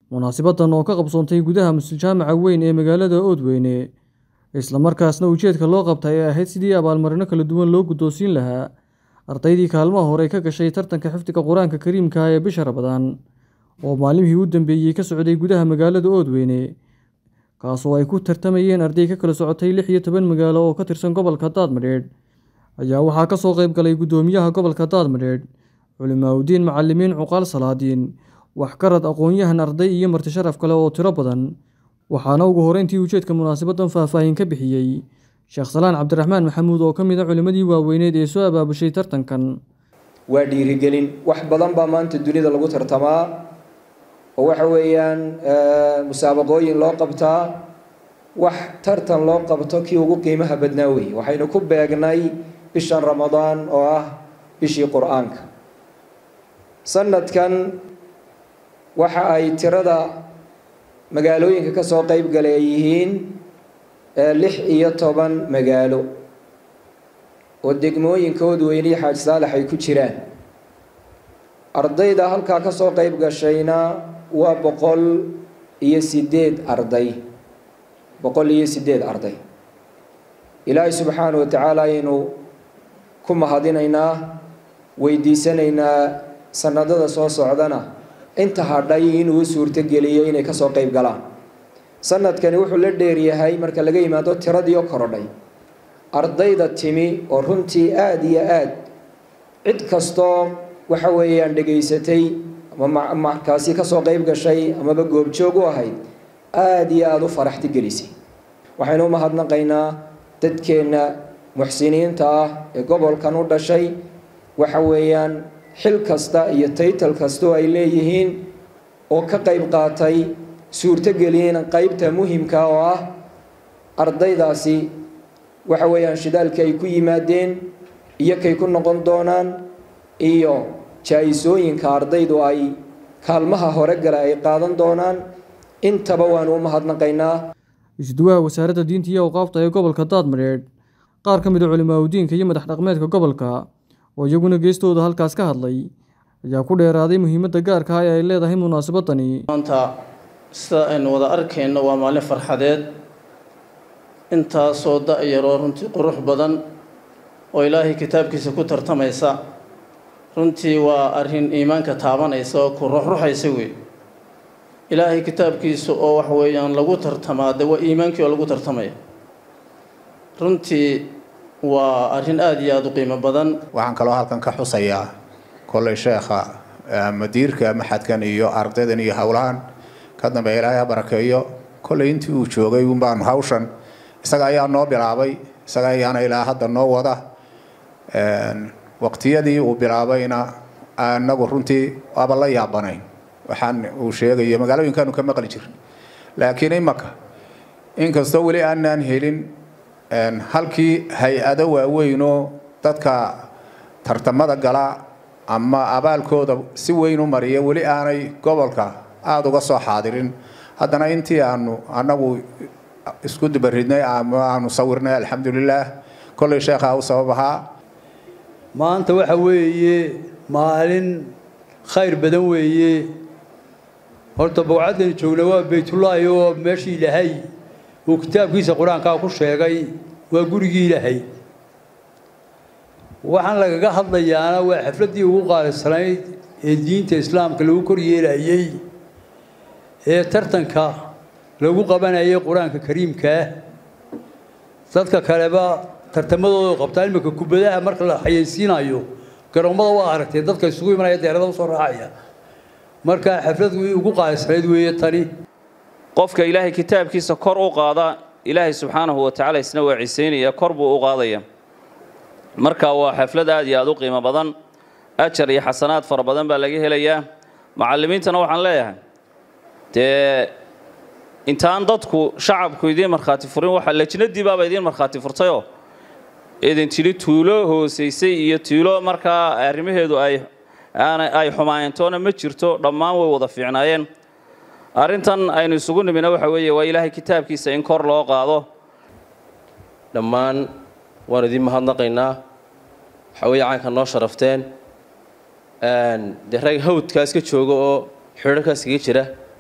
munaasabaddan oo ka qabsoontay gudaha masjid-jaamaca weyn ee magaalada oodweyne islamarkaasna ujeedka loo qabtay ay ahayd sidii abaalmarino kala duwan loo guddoonsiin lahaa ardaydii kaalmaha hore ka gashay tartanka xifdiga qur-aanka kariimka ee bisha rabadaan oo maalimihii u dambeeyey ka socday gudaha magaalada oodweyne kaasoo ay ku tartamayeen arday ka kala socotay lix iyo toban magaalo oo ka tirsan gobolka daadmadheedh ayaa waxaa ka soo qayb galay guddoomiyaha gobolka daadmadheedh culimaaudiin macalimiin cuqaal salaadiin waxgarad aqoon-yahan arday iyo marti sharaf kale oo tiro badan waxaana ugu horeyntii ujeedka munaasabaddan faahfaahin ka bixiyey sheekh salaan cabdiraxmaan maxamuud oo ka mid a culimmadii waaweyneed ee soo abaabushay tartankan waa dhiirigelin wax badan baa maanta dunida lagu tartamaa oo waxa weeyaan musaabaqooyin loo qabtaa wax tartan loo qabto kii ugu qiimaha badnaa wey waxaynu ku beegnay bishan ramadaan oo ah bishii qur-aanka sanadkan waxa ay tirada magaalooyinka ka soo qeyb galay yihiin lix iyo toban magaalo oo degmooyinkoodu weyniyo xaaji saalax ay ku jiraan ardayda halkaa ka soo qeyb gashayna waa boqol iyo sideed arday boqol iyo sideed arday ilaahay subxaana wa tacaala ayaynu ku mahadinaynaa weydiisanaynaa sanadada soo socdana inta hadhay inuu suurtogeliyo inay kasoo qeyb galaan sanadkani wuxuu la dheeryahay marka laga yimaado tiradii oo korodhay ardayda timi oo runtii aada iyo aad cid kastoo waxa weeyaan dhegaysatay ama markaasi kasoo qeyb gashay amaba goobjoog u ahayd aada iyo aada u faraxti gelisay waxaynu u mahadnaqaynaa dadkeenna muxsiniinta ah ee gobolkan u dhashay waxa weeyaan xil kasta iyo taytal kastoo ay leeyihiin oo ka qeyb qaatay suurtogeliyen qeybta muhimka oo ah ardaydaasi waxa weeyaan shidaalka ay ku yimaadeen iyo kay ku noqon doonaan iyo jaa-isooyinka ardaydu ay kaalmaha hore gala ay qaadan doonaan intaba waanu u mahadnaqaynaa isduwaha wasaaradda diinta iyo awqaafta ee gobolka daadmadheedh qaar ka mid a culimaadudiinka iyo madax dhaqmeedka gobolka oo iyaguna geestooda halkaas ka hadlay ayaa ku dheeraaday muhiimadda gaarka ah ee ay leedahay munaasabadani maanta sida aynu wada arkayno waa maalin farxadeed intaasoo da-yaroo runtii qurux badan oo ilaahay kitaabkiisa ku tartamaysa runtii waa arrin iimaanka taabanaysa oo ku ruxruxaysa wey ilaahay kitaabkiisa oo wax weeyaan lagu tartamaa de waa iimaankii oo lagu tartamaya runtii waa arrin aada iyo aada u qiimo badan waxaan kaloo halkan ka xusayaa kolley sheekha madiirka maxadkan iyo ardaydan iyo howlahan ka dambeeya ilaahay ha barakeeyo kolley intii uu joogay unbaanu hawshan isaga ayaa noo bilaabay isaga ayaana ilaa hadda noo wada waqtiyadii uu bilaabayna anagu runtii waaba la yaabanayn waxaan uu sheegayo magaalooyinkaanu ka maqli jirin laakiin imaka inkastoo weli aanaan helin halkii hay-ado waaweynoo dadka tartamada gala ama abaalkooda si weyn u mariya weli aanay gobolka aada uga soo xaadirin haddana intii aanu anagu isku dubaridnay ama aanu sawirnay alxamdulilaah kolley sheekhaa u sabab ahaa maanta waxa weeye maalin khayr badan weeye horta bowcaddani joogna waa baytullaahi oo meeshii ilaahay uu kitaabkiisa qur-aankaa ku sheegay waa gurigii ilaahay waxaan lagaga hadlayaana waa xafladdii ugu qaalisanayd ee diinta islaamka lagu kor yeelayey ee tartanka lagu qabanayay qur-aanka kariimkaa dadka kaleba tartamadooda qabtaa iminka kubadaha marka la xayeysiinayo garoommada waa aragtay dadka isugu imanaya deerada usoo raacaya marka xafladu ugu qaalisanayd weeye tani qofka ilaahay kitaabkiisa kor u qaada ilaahay subxaanahu wa tacala isna waa cisaynaya kor buu u qaadaya marka waa xaflad aad iyo aada u qiimo badan ajar iyo xasanaad fara badan baa laga helayaa macallimiintana waxaan leeyahay dee intaan dadku shacabku idiin markhaati furin waxa lajnadii baaba idiin markhaati furtayoo idin tidhi tuulo hoosaysay iyo tuulo markaa arrimaheedu ay ay xumaantoona ma jirto dhammaan way wada fiicnaayeen arrintan aynu isugu nimina waxa weeye waa ilaahay kitaabkiisa in kor loo qaado dhammaan waan idiin mahadnaqaynaa waxaa weeye caanka noo sharafteen dee rag hawdkaas ka jooga oo xidharkaas kaga jira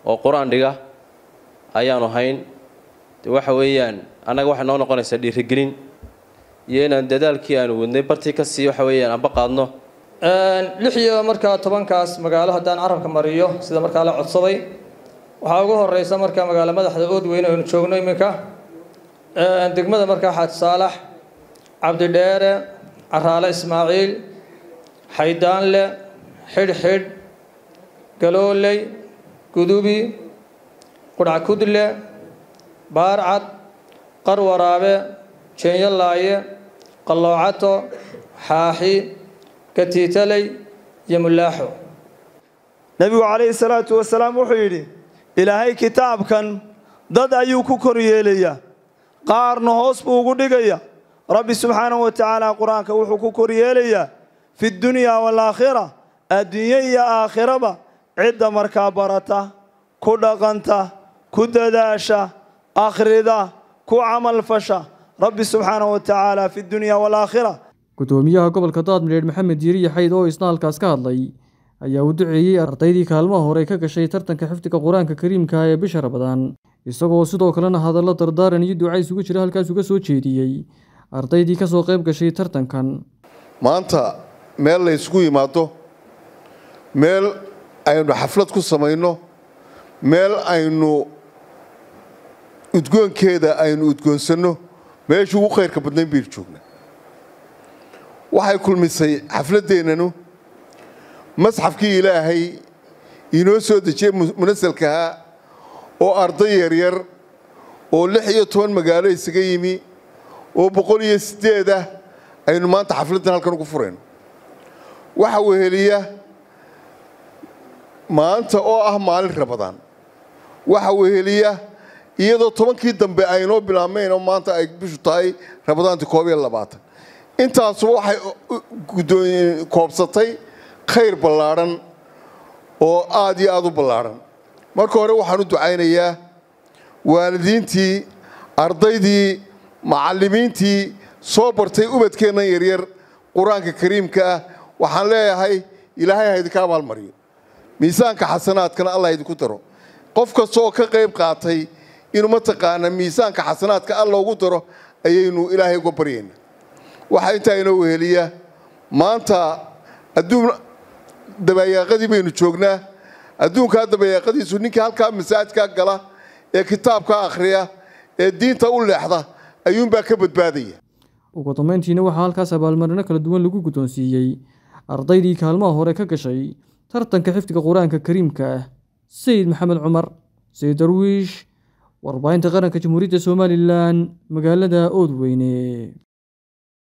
oo qur-aan dhiga ayaanu hayn de waxa weeyaan annaga waxay noo noqonaysaa dhiirigelin iyo inaan dadaalkii aanu wadnay bartii kasii waxa weeyaan anba qaadno lix iyo markaa tobankaas magaalo haddaan carabka mariyo sida markaa la codsaday waxaa ugu horeysa markaa magaalo madaxda oodweyne aynu joogno iminka degmada markaa xaaj saalax cabdidheere caraale ismaaciil xaydaanle xidhxidh galooley gudubi qudhckudle baarcad qarwaraabe jeenyolaaye qalloocato xaaxi katiitaley iyo mulaaxo nebigu calayhi salaatu wasalaam wuxuu yidhi ilaahay kitaabkan dad ayuu ku kor yeelayaa qaarna hoos buu ugu dhigaya rabbi subxaanahu wa tacaala qur-aanka wuxuu ku kor yeelayaa fi dunyaa waalaakhira adduunye iyo aakhiraba cidda markaa barata ku dhaqanta ku dadaasha akhrida ku camalfasha rabbi subxaanahu wa tacaala fi dunyaa waalaakhira gudoomiyaha gobolka daadmireer maxamed diiriye xayd oo isna halkaas ka hadlay ayaa u duceeyey ardaydii kaalmaha hore ka gashay tartanka xifdiga qur-aanka kariimka ee bisha rabadaan isagoo sidoo kalena hadallo dardaaran iyo duca isugu jira halkaas uga soo jeediyey ardaydii ka soo qayb gashay tartankan maanta meel la ysgu yimaado meel aynu xaflad ku samayno meel aynu udgoonkeeda aynu udgoonsanno meeshii ugu khayrka badnayn baynu joognaa waxay kulmisay xafladdeennanu masxafkii ilaahay inoo soo dejiyey munasalkahaa oo arday yaryar oo lix iyo toban magaalo isaga yimi oo boqol iyo siddeed ah aynu maanta xafladdan halkan ugu furayno waxa weheliya maanta oo ah maalin rabadaan waxa weheliya iyadoo tobankii dambe aynoo bilaabmayn oo maanta ay bishu tahay rabadaantii koob iyo labaatan intaasuba waxay koobsatay khayr ballaadhan oo aad iyo aada u ballaadhan marka hore waxaan u ducaynayaa waalidiintii ardaydii macallimiintii soo bartay ubadkeennan yaryar qur-aanka kariimka ah waxaan leeyahay ilaahay ha idinka abaalmariyo miisaanka xasanaadkana allah idinku daro qof kasta oo ka qayb qaatay inuu mataqaana miisaanka xasanaadka alla ugu daro ayaynu ilaahay uga baryaynaa waxaa intaa inoo weheliya maanta adduun dabayaaqadii baynu joognaa adduunkaa dabayaaqadiisu ninkii halkaa masaajkaa gala ee kitaabka akhriya ee diinta u leexda ayuunbaa ka badbaadaya ugu dambeyntiina waxaa halkaas abaalmarino kala duwan lagu guddoonsiiyey ardaydii kaalmaha hore ka gashay tartanka xifdiga qur-aanka kariimka ah sayid maxamed cumar sayid darwiish warbaahinta qaranka jamhuuriyadda somalilan magaalada oodweyne